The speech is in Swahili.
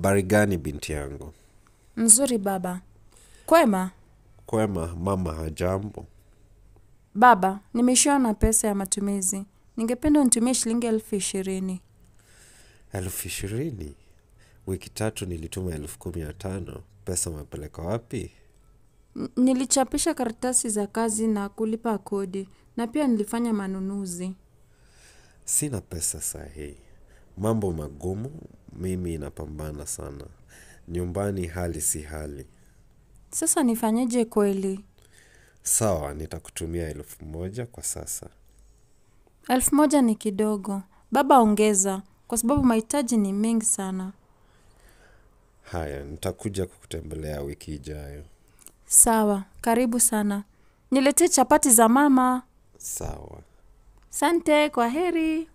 Habari gani binti yangu? Mzuri baba. Kwema? Kwema, mama hajambo. Baba, nimeishiwa na pesa ya matumizi. Ningependa unitumie shilingi elfu ishirini. Elfu ishirini? Wiki tatu nilituma elfu kumi na tano. Pesa umepeleka wapi? N- Nilichapisha karatasi za kazi na kulipa kodi na pia nilifanya manunuzi. Sina pesa sahi. Mambo magumu, mimi napambana sana. Nyumbani hali si hali. Sasa nifanyeje kweli? Sawa, nitakutumia elfu moja kwa sasa. Elfu moja ni kidogo. Baba ongeza, kwa sababu mahitaji ni mengi sana. Haya, nitakuja kukutembelea wiki ijayo. Sawa, karibu sana. Niletee chapati za mama. Sawa. Sante, kwa heri.